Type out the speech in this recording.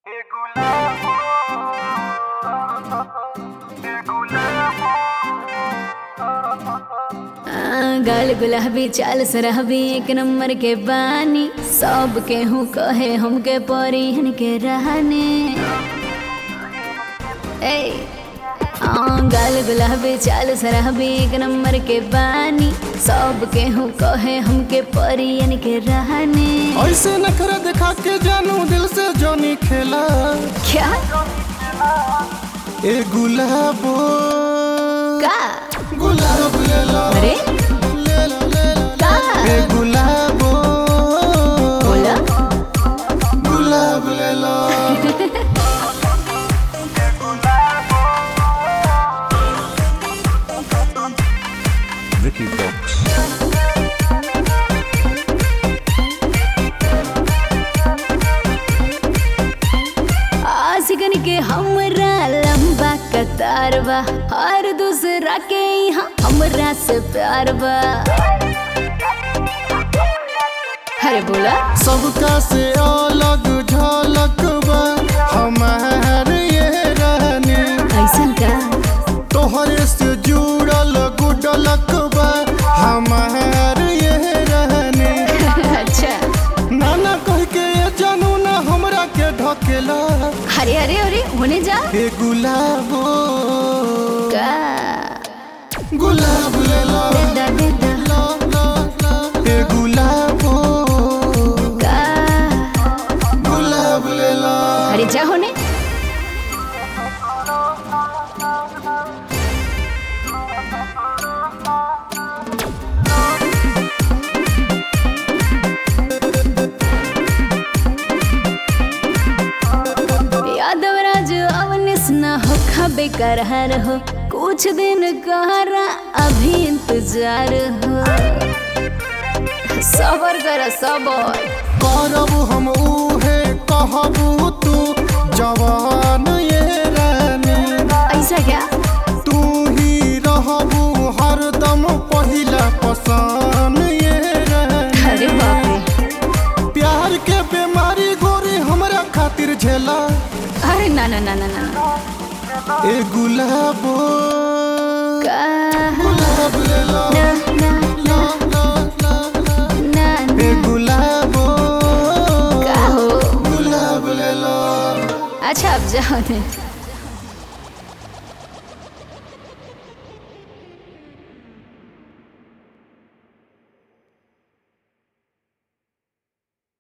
आ, गाल गुलाबी चाल सरहबी एक नंबर के बानी सब के हूँ कहे हमके परिहन के रहने ए आ, गाल गुलाबी चाल सरहबी एक नंबर के बानी सब के हूँ कहे हमके परियन के रहने ऐसे नखरा दिखा के जानू दिल से जोनी खेला क्या ए गुलाबो का गुलाब ले लो अरे ले लो ले लो का ए गुलाबो बोला गुलाब ले लो Vicky Box. आशिकन के हमरा लंबा कतार बा हर दूसरा के यहाँ हमरा से प्यार बा अरे बोला सबका से अलग झलक बा हमार ये रहनी ऐसन का तोहरे से जुड़ल गुडलक बा हमार ये रहनी अच्छा नाना कह के ये जानू ना हमरा के ढकेला अरे अरे अरे होने जा ए गुलाबो का गुलाब ले लो देदा देदा लो लो लो ए गुलाबो का गुलाब ले लो अरे जा होने यादवराज अवनिस न हो खबे करहर हो कुछ दिन कहरा अभी इंतजार हो सबर कर सबर करब हम उहे कहबू तू जवान ये रानी ऐसा क्या तू ही रहबू हरदम पहिला पसान ये रानी अरे बाप रे प्यार के बीमारी गोरी हमरा खातिर झेला अरे ना ना ना ना ना ना। ए गुलाबो का गुलाब ले लो ना ना लो लो लो लो ना ए ना गुलाबो का हो गुलाब ले लो अच्छा अब जाओ दे